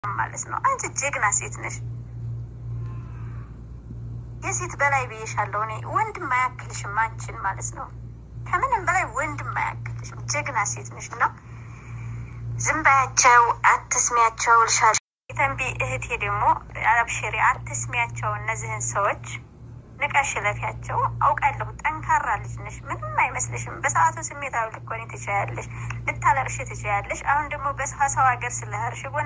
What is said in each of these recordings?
ማለት ነው። አንቺ ጀግና ሴት ነሽ። የሴት በላይ ብዬሻለሁ እኔ። ወንድም አያክልሽም አንቺን ማለት ነው። ከምንም በላይ ወንድም አያክልሽም። ጀግና ሴት ነሽ እና ዝም በያቸው፣ አትስሚያቸው ልሻል። የተንቢ እህቴ ደግሞ አብሽሪ፣ አትስሚያቸው እነዚህን ሰዎች ንቀሽ ለፊያቸው። አውቃለሁ ጠንካራ ልጅ ነሽ፣ ምንም አይመስልሽም። በሰዓቱ ስሜታዊ ልትሆኚ ትችያለሽ፣ ልታለቅሽ ትችያለሽ። አሁን ደግሞ በሰው ሀገር ስለህርሽ ጎን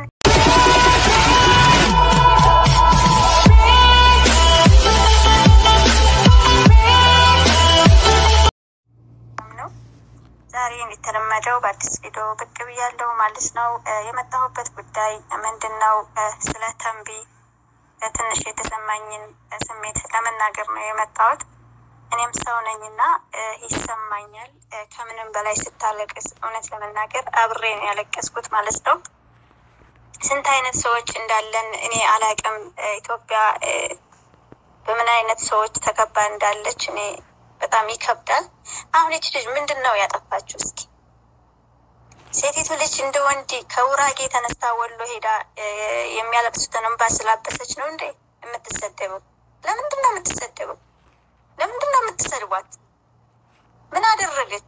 ነው። ዛሬ እንደተለመደው በአዲስ ቪዲዮ ብቅ ብያለሁ ማለት ነው። የመጣሁበት ጉዳይ ምንድን ነው? ስለ ተንቢ ትንሽ የተሰማኝን ስሜት ለመናገር ነው የመጣሁት። እኔም ሰው ነኝና ይሰማኛል። ከምንም በላይ ስታለቅስ እውነት ለመናገር አብሬ ነው ያለቀስኩት ማለት ነው። ስንት አይነት ሰዎች እንዳለን እኔ አላቅም። ኢትዮጵያ በምን አይነት ሰዎች ተከባ እንዳለች እኔ በጣም ይከብዳል። አሁን ይች ልጅ ምንድን ነው ያጠፋችው? እስኪ ሴቲቱ ልጅ እንደ ወንድ ከውራጌ ተነስታ ወሎ ሄዳ የሚያለቅሱትን እንባ ስላበሰች ነው እንዴ የምትሰደበው? ለምንድን ነው የምትሰደበው? ለምንድን ነው የምትሰድቧት? ምን አደረገች?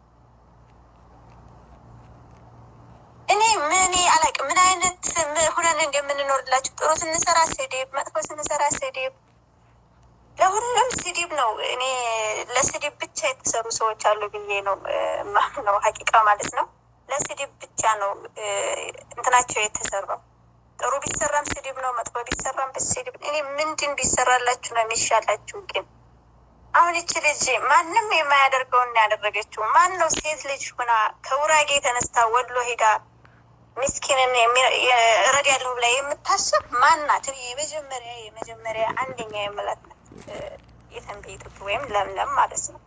እኔ ምን አላውቅም። ምን አይነት ሁነን እንደምንኖርላችሁ ጥሩ ስንሰራ ስድብ፣ መጥፎ ስንሰራ ስድብ ለሁሉም ስድብ ነው። እኔ ለስድብ ብቻ የተሰሩ ሰዎች አሉ ብዬ ነው ማምነው፣ ሀቂቃ ማለት ነው። ለስድብ ብቻ ነው እንትናቸው የተሰራው። ጥሩ ቢሰራም ስድብ ነው፣ መጥፎ ቢሰራም ስድብ። እኔ ምንድን ቢሰራላችሁ ነው የሚሻላችሁ? ግን አሁን ይቺ ልጅ ማንም የማያደርገውን ያደረገችው ማን ነው? ሴት ልጅ ሁና ከውራጌ ተነስታ ወሎ ሄዳ ምስኪንን እረዳለሁ ብላ የምታስብ ማናት? የመጀመሪያ የመጀመሪያ አንደኛ የምላት ናት የተንቢ ኢትዮጵያ ወይም ለምለም ማለት ነው።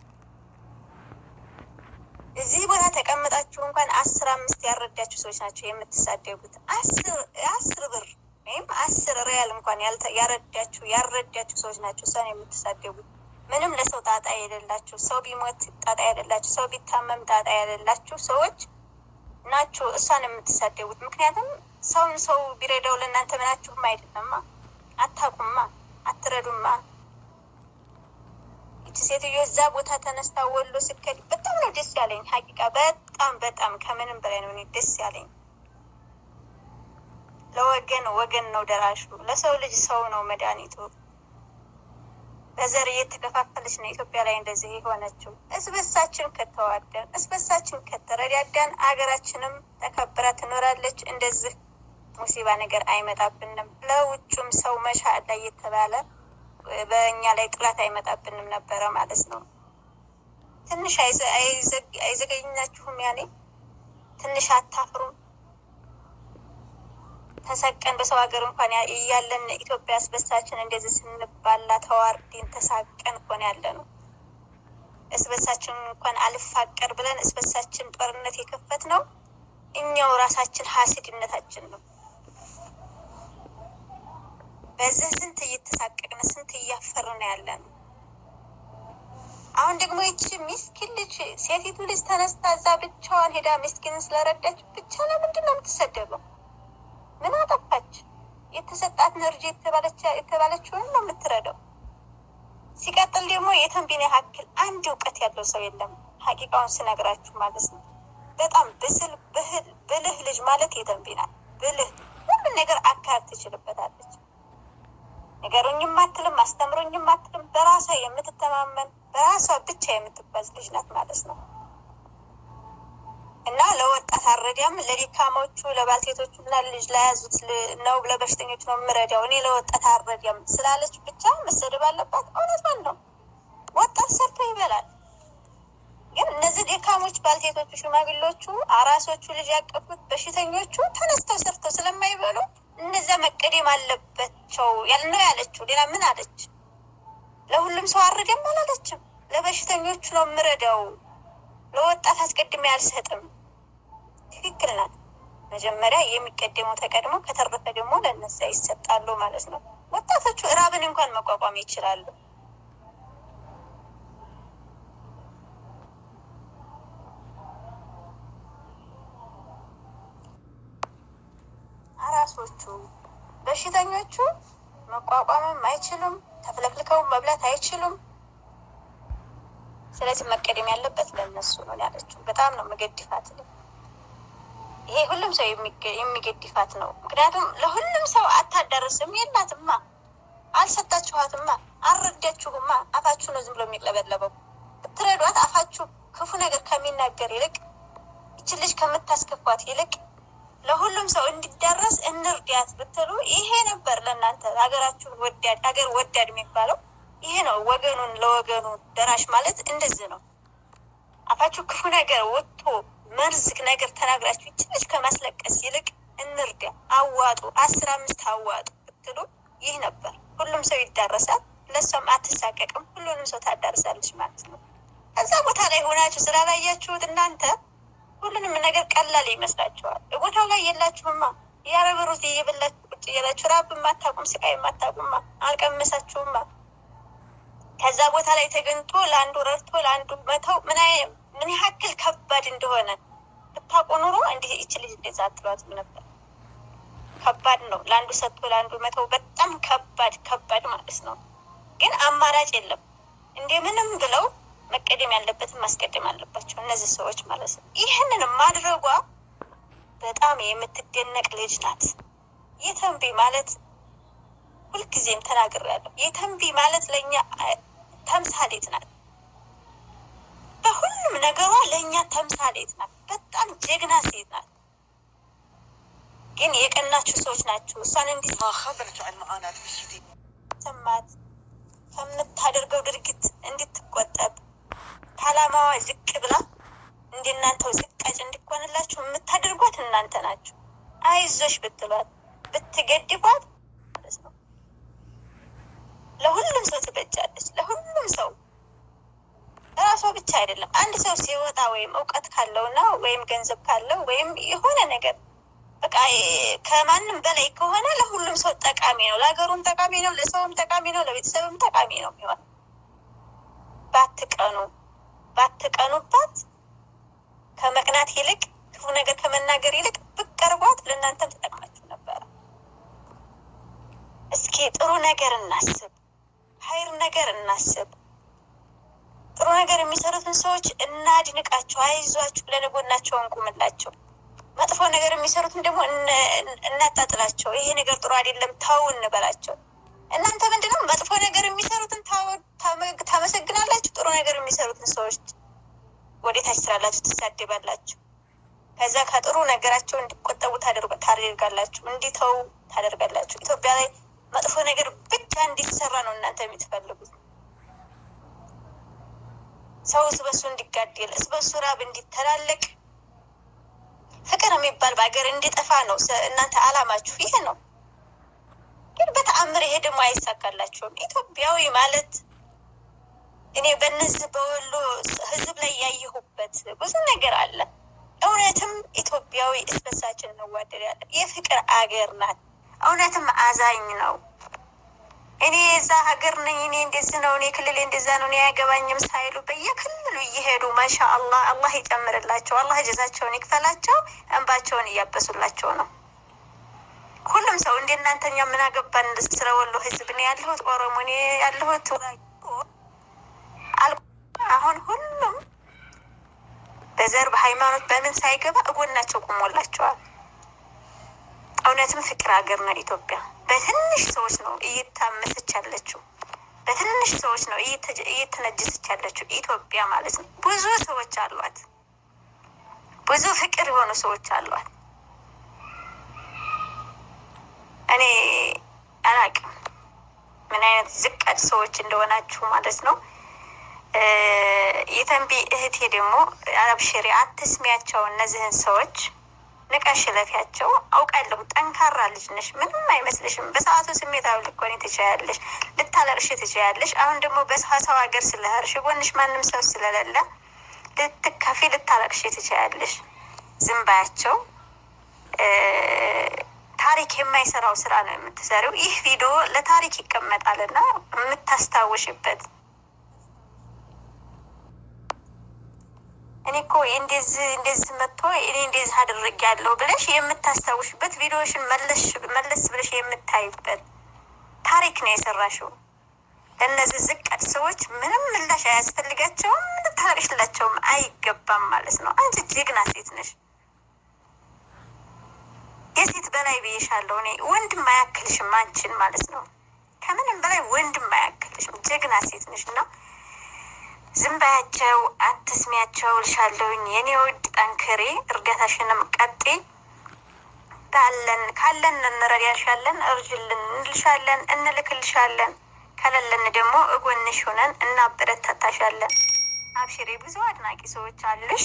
እዚህ ቦታ ተቀምጣችሁ እንኳን አስር አምስት ያረዳችሁ ሰዎች ናቸው የምትሳደቡት። አስር ብር ወይም አስር ሪያል እንኳን ያረዳችሁ ያረዳችሁ ሰዎች ናቸው እሷን የምትሳደቡት። ምንም ለሰው ጣጣ የሌላችሁ፣ ሰው ቢሞት ጣጣ የሌላችሁ፣ ሰው ቢታመም ጣጣ የሌላችሁ ሰዎች ናችሁ እሷን የምትሳደቡት። ምክንያቱም ሰውን ሰው ቢረዳው ለእናንተ ምናችሁም አይደለማ፣ አታቁማ፣ አትረዱማ። ይቺ ሴትዮ እዛ ቦታ ተነስታ ወሎ ስከድ በጣም ነው ደስ ያለኝ። ሀቂቃ በጣም በጣም ከምንም በላይ ነው እኔ ደስ ያለኝ። ለወገን ወገን ነው ደራሹ፣ ለሰው ልጅ ሰው ነው መድኃኒቱ። በዘር እየተከፋፈለች ነው ኢትዮጵያ ላይ እንደዚህ የሆነችው። እስበሳችን ከተዋደን እስበሳችን ከተረዳዳን አገራችንም ተከብራ ትኖራለች። እንደዚህ ሙሲባ ነገር አይመጣብንም። ለውጩም ሰው መሻዕላ እየተባለ በእኛ ላይ ጥላት አይመጣብንም ነበረ ማለት ነው። ትንሽ አይዘገኝናችሁም? ያኔ ትንሽ አታፍሩም? ተሰቀን በሰው ሀገር እንኳን እያለን ኢትዮጵያ እስበሳችን እንደዚህ ስንባላ ተዋርዴን ተሳቀን እንኳን ያለ ነው። እስበሳችን እንኳን አልፋቀር ብለን እስበሳችን ጦርነት የከፈት ነው እኛው ራሳችን ሀሲድነታችን ነው። በዚህ ስንት እየተሳቀቅን ስንት እያፈርን ያለ ነው። አሁን ደግሞ ይቺ ሚስኪን ልጅ ሴቲቱ ልጅ ተነስታ እዛ ብቻዋን ሄዳ ሚስኪንን ስለረዳች ብቻ ለምንድን ነው የምትሰደበው? ምን አጠፋች? የተሰጣት ነርጅ የተባለችውን ነው የምትረዳው። ሲቀጥል ደግሞ የተንቢን ያክል አንድ እውቀት ያለው ሰው የለም። ሀቂቃውን ስነግራችሁ ማለት ነው። በጣም ብስል ብልህ ልጅ ማለት የተንቢ ናት። ብልህ ሁሉን ነገር አካል ትችልበታለች። ነገሩኝም አትልም፣ አስተምሮኝም አትልም። በራሷ የምትተማመን በራሷ ብቻ የምትጓዝ ልጅ ናት ማለት ነው። እና ለወጣት አረዳም ለዲካሞቹ ለባልቴቶቹ እና ልጅ ለያዙት ነው ለበሽተኞች ነው የምረዳው እኔ ለወጣት አረዳም ስላለች ብቻ መሰደብ አለባት። እውነቷን ነው። ወጣት ሰርቶ ይበላል። ግን እነዚህ ዲካሞች፣ ባልቴቶቹ፣ ሽማግሌዎቹ፣ አራሶቹ፣ ልጅ ያቀፉት በሽተኞቹ ተነስተው ሰርተው ስለማይበሉ እነዚያ መቀደም አለባቸው ነው ያለችው። ሌላ ምን አለች? ለሁሉም ሰው አረዳም አላለችም። ለበሽተኞቹ ነው የምረዳው ለወጣት አስቀድሜ አልሰጥም። ትክክል ናት። መጀመሪያ የሚቀደመው ተቀድሞ ከተረፈ ደግሞ ለነዛ ይሰጣሉ ማለት ነው። ወጣቶቹ እራብን እንኳን መቋቋም ይችላሉ። ጎልማሶቹ በሽተኞቹ መቋቋምም አይችሉም፣ ተፍለክልከውን መብላት አይችሉም። ስለዚህ መቀደም ያለበት ለእነሱ ነው ያለችው። በጣም ነው መገድፋት። ይሄ ሁሉም ሰው የሚገድፋት ነው። ምክንያቱም ለሁሉም ሰው አታዳርስም። የላትማ፣ አልሰጣችኋትማ፣ አልረዳችሁማ። አፋችሁ ነው ዝም ብሎ የሚቅለበለበው። ብትረዷት አፋችሁ ክፉ ነገር ከሚናገር ይልቅ ይችን ልጅ ከምታስከፏት ይልቅ ለሁሉም ሰው እንዲዳረስ እንርዳት ብትሉ ይሄ ነበር ለእናንተ ሀገራችሁን ወዳድ ሀገር ወዳድ የሚባለው ይሄ ነው። ወገኑን ለወገኑ ደራሽ ማለት እንደዚህ ነው። አፋችሁ ክፉ ነገር ወጥቶ መርዝ ነገር ተናግራችሁ ይችን ልጅ ከማስለቀስ ይልቅ እንርዳ፣ አዋጡ፣ አስር አምስት አዋጡ ብትሉ ይህ ነበር። ሁሉም ሰው ይዳረሳል። ለሷም አትሳቀቅም። ሁሉንም ሰው ታዳርሳለች ማለት ነው። ከዛ ቦታ ላይ ሆናችሁ ስላላያችሁት እናንተ ሁሉንም ነገር ቀላል ይመስላችኋል። ቦታው ላይ የላችሁማ። ያረበሩት እየበላችሁ ቁጭ እያላችሁ ራብ የማታቁም ስቃይ የማታቁማ አልቀመሳችሁማ። ከዛ ቦታ ላይ ተገኝቶ ለአንዱ ረድቶ ለአንዱ መተው ምን ያክል ከባድ እንደሆነ ብታውቁ ኑሮ እንዲህ ይች ልጅ እንደዛ አትሏትም ነበር። ከባድ ነው። ለአንዱ ሰጥቶ ለአንዱ መተው በጣም ከባድ ከባድ ማለት ነው። ግን አማራጭ የለም። እንደምንም ብለው መቀደም ያለበትን ማስቀደም አለባቸው እነዚህ ሰዎች ማለት ነው። ይህንን ማድረጓ በጣም የምትደነቅ ልጅ ናት። የተንቢ ማለት ሁልጊዜም ተናግሬያለሁ። የተንቢ ማለት ለእኛ ተምሳሌት ናት። በሁሉም ነገሯ ለእኛ ተምሳሌት ናት። በጣም ጀግና ሴት ናት። ግን የቀናችሁ ሰዎች ናችሁ እሷን እንዲህ ሰማት ከምታደርገው ድርጊት እንድትቆጠብ ከዓላማዋ ዝቅ ብላ እንደናንተው ዝቃጭ እንዲኮንላችሁ የምታደርጓት እናንተ ናችሁ። አይዞሽ ብትሏት ብትገድቧት ለሁሉም ሰው ትበጃለች። ለሁሉም ሰው ራሷ ብቻ አይደለም። አንድ ሰው ሲወጣ ወይም እውቀት ካለውና ወይም ገንዘብ ካለው ወይም የሆነ ነገር በቃ ከማንም በላይ ከሆነ ለሁሉም ሰው ጠቃሚ ነው። ለሀገሩም ጠቃሚ ነው፣ ለሰውም ጠቃሚ ነው፣ ለቤተሰብም ጠቃሚ ነው የሚሆን ባትቀኑ ባትቀኑባት ከመቅናት ይልቅ ክፉ ነገር ከመናገር ይልቅ ብቀርቧት ለእናንተም ተጠቅማችሁ ነበረ። እስኪ ጥሩ ነገር እናስብ፣ ሀይር ነገር እናስብ። ጥሩ ነገር የሚሰሩትን ሰዎች እናድንቃቸው፣ አይዟችሁ ብለን ጎናቸው እንቁምላቸው። መጥፎ ነገር የሚሰሩትን ደግሞ እናጣጥላቸው። ይሄ ነገር ጥሩ አይደለም ተው እንበላቸው። እናንተ ምንድነው መጥፎ ነገር የሚሰሩትን ታመሰግናላችሁ፣ ጥሩ ነገር የሚሰሩትን ሰዎች ወዴታች ስላላችሁ ትሳደባላችሁ። ከዛ ከጥሩ ነገራቸው እንዲቆጠቡ ታደርጋላችሁ፣ እንዲተው ታደርጋላችሁ። ኢትዮጵያ ላይ መጥፎ ነገር ብቻ እንዲሰራ ነው እናንተ የምትፈልጉት። ሰው እስበሱ እንዲጋደል፣ እስበሱ ራብ እንዲተላለቅ፣ ፍቅር የሚባል በሀገር እንዲጠፋ ነው እናንተ አላማችሁ ይሄ ነው። ግን በተአምር ይሄ ደግሞ አይሳካላቸውም። ኢትዮጵያዊ ማለት እኔ በነዚህ በወሎ ሕዝብ ላይ ያየሁበት ብዙ ነገር አለ። እውነትም ኢትዮጵያዊ እስበሳችን እንዋደዳለን። የፍቅር አገር ናት። እውነትም አዛኝ ነው። እኔ የዛ ሀገር ነኝ፣ እኔ እንደዚህ ነው፣ እኔ ክልል እንደዛ ነው፣ እኔ አያገባኝም ሳይሉ በየክልሉ እየሄዱ ማሻ አላህ አላህ ይጨምርላቸው፣ አላህ ጀዛቸውን ይክፈላቸው፣ እንባቸውን እያበሱላቸው ነው። ሁሉም ሰው እንደ እናንተኛ ምን አገባን ስለ ወሎ ህዝብ ነው ያለሁት ኦሮሞ እኔ ያለሁት አሁን ሁሉም በዘር በሃይማኖት በምን ሳይገባ እጎናቸው ቆሞላቸዋል። እውነትም ፍቅር ሀገር ነው ኢትዮጵያ። በትንሽ ሰዎች ነው እየታመሰች ያለችው፣ በትንሽ ሰዎች ነው እየተነጀሰች ያለችው ኢትዮጵያ ማለት ነው። ብዙ ሰዎች አሏት፣ ብዙ ፍቅር የሆኑ ሰዎች አሏት። እኔ አላቅም ምን አይነት ዝቃጭ ሰዎች እንደሆናችሁ ማለት ነው። የተንቢ እህቴ ደግሞ አብሽሪ፣ አትስሚያቸው እነዚህን ሰዎች ንቀሽ ለፊያቸው። አውቃለሁ ጠንካራ ልጅ ነሽ፣ ምንም አይመስልሽም። በሰዓቱ ስሜታዊ ልትሆኚ ትችያለሽ፣ ልታለቅሽ ትችያለሽ። አሁን ደግሞ በሰው ሀገር ስለሄድሽ ጎንሽ ማንም ሰው ስለሌለ ልትከፊ፣ ልታለቅሽ ትችያለሽ። ዝም ባያቸው። ታሪክ የማይሰራው ስራ ነው የምትሰሪው። ይህ ቪዲዮ ለታሪክ ይቀመጣልና የምታስታውሽበት እኔ እኔ እኮ እንደዚህ እንደዚህ መጥቶ እኔ እንደዚህ አድርጌያለሁ ብለሽ የምታስታውሽበት ቪዲዮሽን መለስ ብለሽ የምታይበት ታሪክ ነው የሰራሽው። ለእነዚህ ዝቀት ሰዎች ምንም ምላሽ አያስፈልጋቸውም፣ ልታረሽላቸውም አይገባም ማለት ነው። አንቺ ጀግና ሴት ነሽ። የሴት በላይ ብዬሻለሁ እኔ። ወንድም አያክልሽም አንቺን ማለት ነው። ከምንም በላይ ወንድም አያክልሽም። ጀግና ሴት ነሽ እና ዝም በያቸው፣ አትስሚያቸው ልሻለሁኝ። የኔ ውድ ጠንክሬ፣ እርገታሽንም ቀጤ ካለን ካለን እንረዳሻለን፣ እርጅልን እንልሻለን፣ እንልክልሻለን። ከሌለን ደግሞ እጎንሽ ሆነን እናበረታታሻለን። አብሽሬ፣ ብዙ አድናቂ ሰዎች አሉሽ።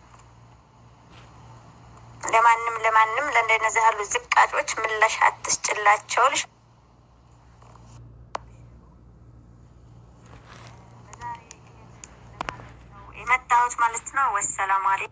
ለማንም ለማንም ለእንደነዚህ ያሉ ዝቃጮች ምላሽ አትስጭላቸው ልሽ የመጣሁት ማለት ነው። ወሰላሙ አለይኩም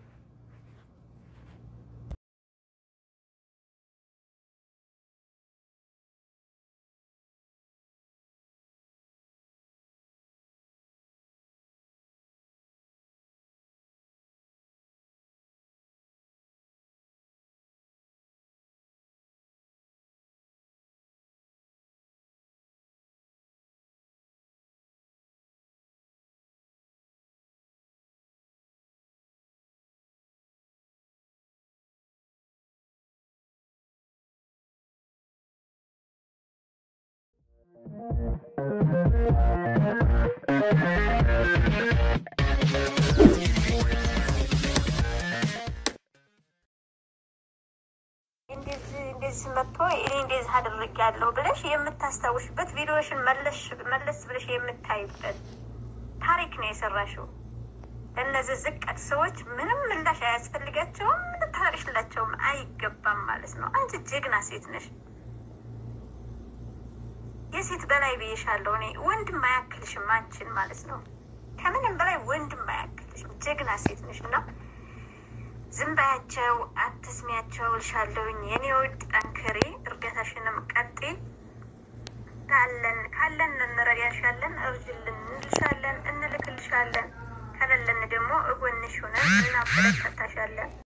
እንደዚህ እንደዚህ መጥቶ እኔ እንደዚህ አድርጌያለሁ ብለሽ የምታስታውሽበት ቪዲዮሽን መለስ ብለሽ የምታይበት ታሪክ ነው የሰራሽው። ለእነዚህ ዝቀት ሰዎች ምንም ምላሽ አያስፈልጋቸውም፣ ልታረሽላቸውም አይገባም ማለት ነው። አንቺ ጀግና ሴት ነሽ። የሴት በላይ ብዬሻለሁ እኔ። ወንድም አያክልሽም አንቺን ማለት ነው። ከምንም በላይ ወንድም አያክልሽም። ጀግና ሴት ነሽ እና ዝም በያቸው፣ አትስሚያቸው ልሻለሁኝ። የኔ ውድ ጠንክሬ፣ እርገታሽንም ቀጤ። ካለን ካለን እንረዳሻለን፣ እርጅልን እንልሻለን፣ እንልክልሻለን። ከሌለን ደግሞ እጎንሽ ሆነን እናበረታታሻለን።